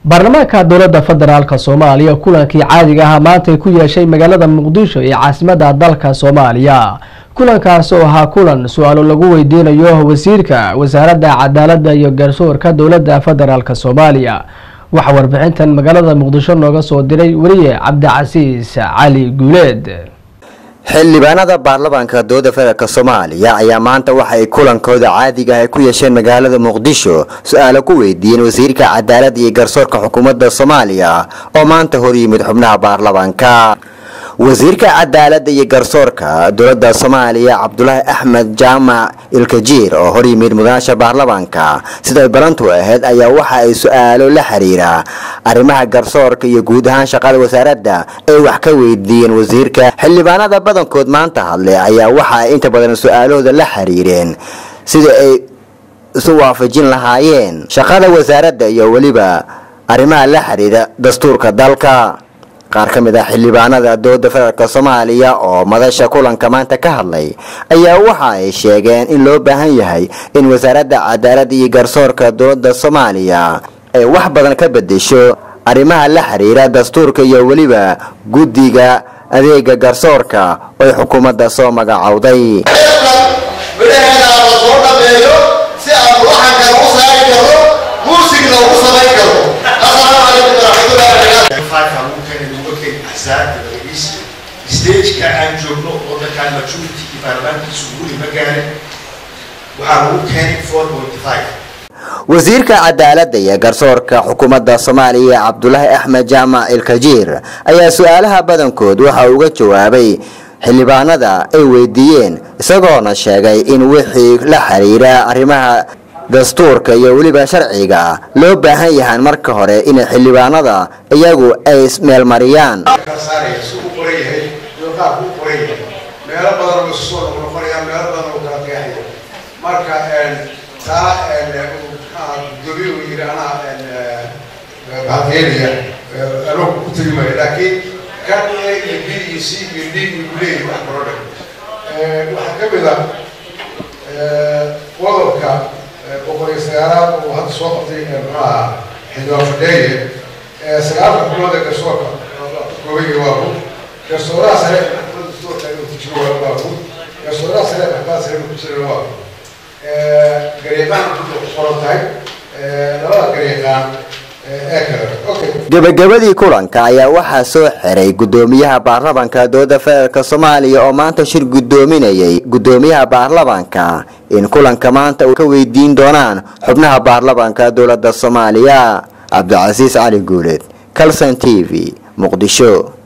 baarlamaanka dowladda federaalk soomaaliya kulankii caadiga ahaa maantay ku yeeshay magaalada muqdisho ee caasimada dalka soomaaliya kulankaas oo ahaa kulan su-aalo lagu weydiinayo wasiirka wasaaradda cadaaladda iyo garsoorka dowladda federaalk soomaaliya waxaa warbixintan magaalada muqdisho nooga soo diray weliye cabdicasiis cali guuleed xildhibaanada baarlamaanka dowladda federaalk soomaaliya ayaa maanta waxa ay kulankooda caadiga ah ku yeesheen magaalada muqdisho su-aalo ku weydiiyeen wasiirka cadaaladda iyo garsoorka xukuumadda soomaaliya oo maanta hor yimid xubnaha baarlamaanka wasiirka cadaaladda iyo garsoorka dowladda soomaaliya cabdulaahi axmed jaamac ilkajiir oo hor yimid mudanaasha baarlamaanka siday balantu ahayd ayaa waxa ay su-aalo la xiriira arrimaha garsoorka iyo guud ahaan shaqada wasaaradda ay wax ka weydiiyeen wasiirka xildhibaanada badankood maanta hadlay ayaa waxa ay inta badan su-aalahooda la xiriireen sida ay isu waafajin lahaayeen shaqada wasaaradda iyo weliba arrimaha la xiriira dastuurka dalka qaar ka mid ah xildhibaanada dowladda federaalk soomaaliya oo madasha kulanka maanta ka hadlay ayaa waxa ay sheegeen in loo baahan yahay in wasaaradda cadaaladda iyo garsoorka dowladda soomaaliya ay wax badan ka bedesho arrimaha la xiriira dastuurka iyo weliba guddiga adeega garsoorka oo ay xukuumadda soo magacowday soo dhameeyo si aan waxaan kale u saari karo muusigna ugu samayn karo asalaamu calaykum waraxmatullahi stageka aan joogno wadankaan majority iyo baarlamaankiisu guri ma gaarin waxaa lagu keenay four point five wasiirka cadaaladda iyo garsoorka xukuumadda soomaaliya cabdulaahi axmed jaamac ilkajiir ayaa su-aalaha badankood waxa uga jawaabay xildhibaanada ay weydiiyeen isagoona sheegay in wixii la xiriira arrimaha dastuurka iyo weliba sharciga loo baahan yahaan marka hore inay xildhibaanada iyagu ay meelmariyaan meelo badan u soo noqnoqonaya meelo badan u kala qeexaya marka taa gudoomiye uu yidhi anaa bahadeenaya anoo ku tegi maayo laakiin kan a iyo b iyo c iyo d iyo leeyahay wax kalo dhan waxaa ka mid ah qodobka boqol iyo sagaalaad uu hadda soo qabtay maxaa xildhibaan fadheeye sagaalka xubnood ee garsoorka koobaya waa ku garsooraha sare garsooraha sare maxkamada sare ku jira waa garyaqaan ku qoran tahay labada garyaqaan gebagabadii kulanka ayaa waxaa soo xiray gudoomiyaha baarlamaanka dowladda federaalk soomaaliya oo maanta shir gudoominayay gudoomiyaha baarlamaanka in kulanka maanta ka weydiin doonaan xubnaha baarlamaanka dowladda soomaaliya cabdicasiis cali guuleed calson t v muqdisho